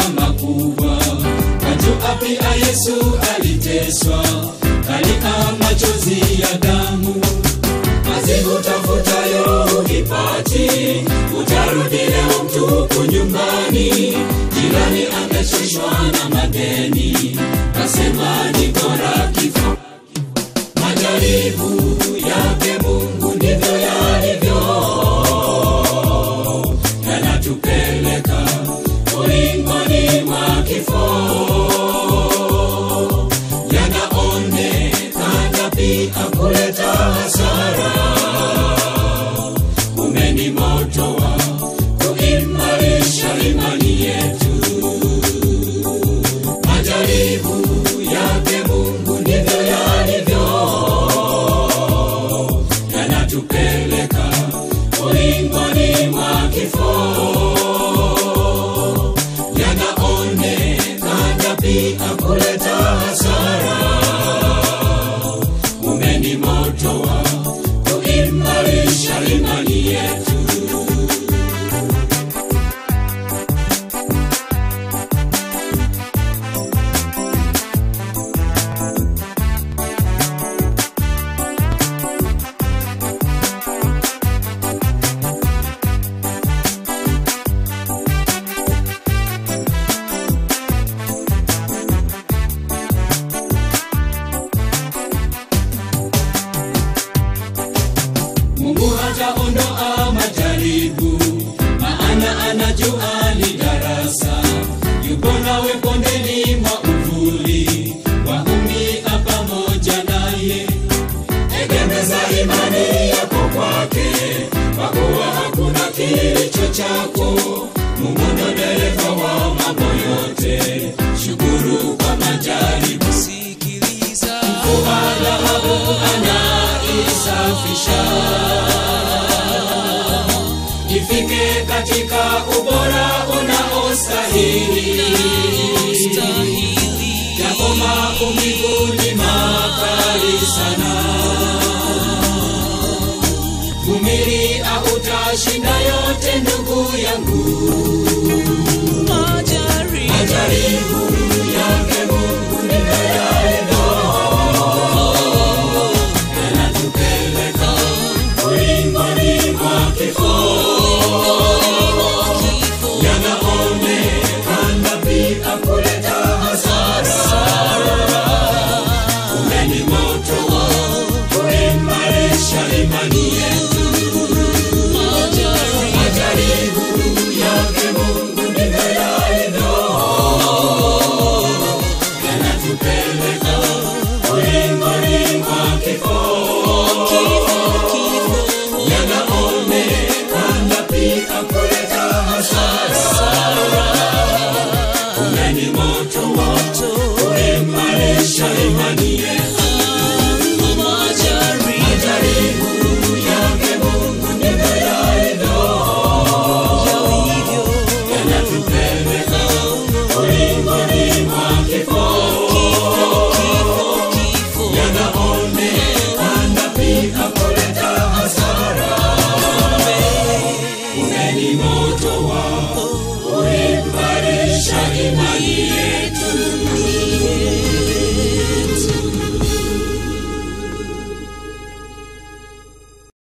makubwa. Wajua pia Yesu aliteswa, kalia machozi ya damu. Kazi utafutayo hukipati, utarudi leo mtupu nyumbani. Jirani amechoshwa na madeni, kasema ni bora kifo. Majaribu yake Mungu ndivyo yalivyo, yanatupeleka ulingoni mwa kifo, yanaonekana pia kuleta hasara. Ume ni moto wa kuimarisha imani yetu. Majaribu yake Mungu ndivyo yalivyo, yanatupeleka ulingoni mwa kifo, yanaonekana pia kuleta hasara. Mume ni moto wa kuimarisha imani yetu. Mungu hataondoa majaribu, maana anajua ni darasa. Yupo nawe bondeni mwa uvuli, waumia pamoja naye. Egemeza imani yako kwake, kwa kuwa hakuna kilicho chako. Mungu ndo dereva wa mambo yote, shukuru kwa majaribu. sikiliza Mvua dhahabu anaisafisha ifike katika ubora unaostahili. stahili Japo maumivu ni makali sana,